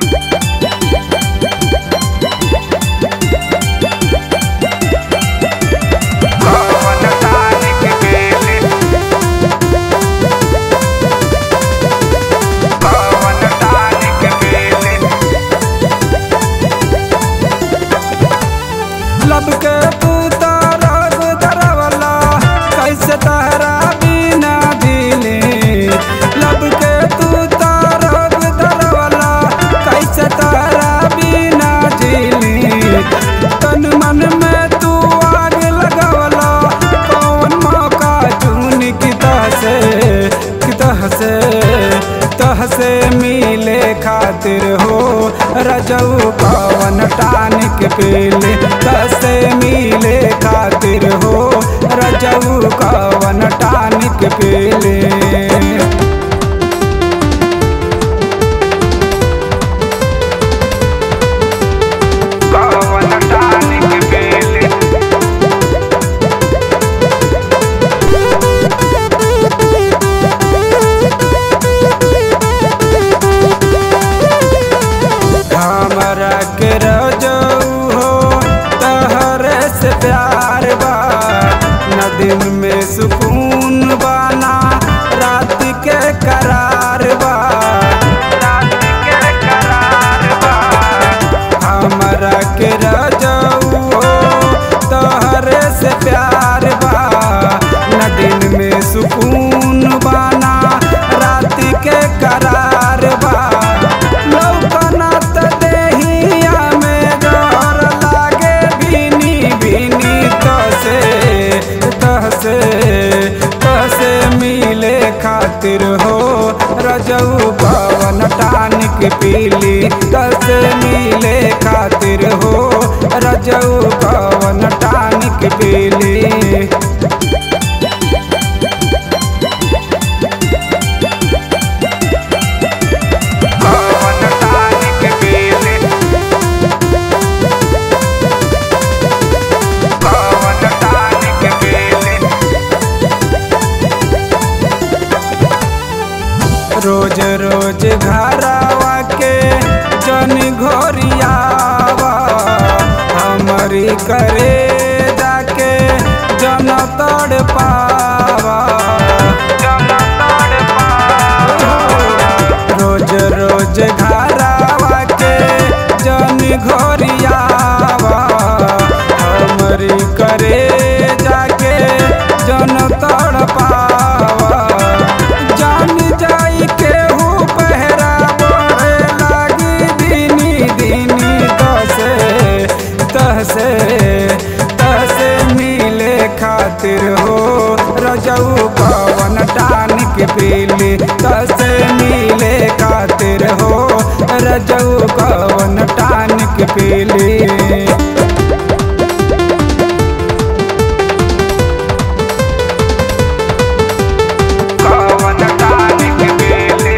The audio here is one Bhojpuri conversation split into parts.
कवन तारीख गेले कवन तारीख गेले लब के तू तारग दरवला कैसे तारा बिना दिले लब के तू तारग दरवला कैसे तारा बिना दिले तन मन में तू आग लगवला कौन मौका चुन की से कितह से तह से मिले खातिर हो रजऊ कवन टानिक पीले तह से मिले खातिर हो रजऊ कवन टानिक पीले कवन तारीख गेले हमरा के रजऊ हो तहरे से प्यार बा न दिन में सुकून बाना रात के करार बा रात के करार बा हमरा के रजऊ हो तहरे से प्यार बा न दिन में सुकून बाना रात के करार बा लौकना त देहिया में डर लागे भीनी भीनी तसे तहसे तहसे मिले खातिर हो रजऊ पवन टानिक पीली तसे मिले खातिर हो रजऊ पवन टानिक पीली कवन तारीख गेले कवन तारीख गेले रोज रोज घरावा के जन घोरियावा हमरी करे जाके जन तड़ पावा जन तड़ पावा रोज रोज घरावा के जन घोरियावा हमरी करे जाके जन तड़ पावा जान जाई केहू पहरा बढ़े लागी दीनी दीनी तसे तहसे तहसे मिले खातिर हो रजऊ पवन टानिक पीली तसे मिले खातिर हो रजऊ पवन टानिक पीली कवन तारीख गेले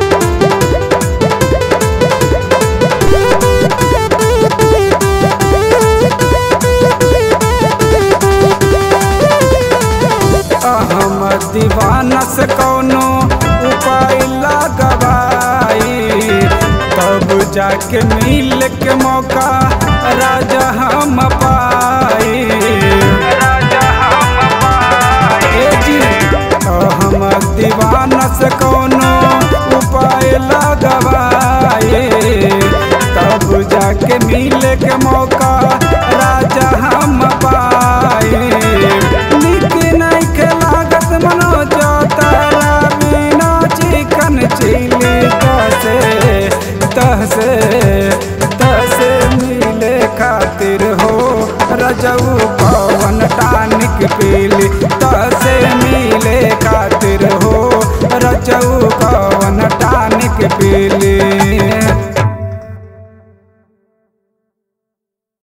अहमद दीवाना से कौनो उपाय लगवाई तब जाके मिल के मौका राजा हम पाई राजा हम पाए ए जी अहमद दीवाना से कौनो उपाय लगवाई तब जाके मिल के मौका राजा हम पाई निक नहीं के लागत मनो जो तारा बिना चिकन चिली तसे तसे तसे मिले खातिर हो रजऊ पवन टानिक पीली तसे मिले खातिर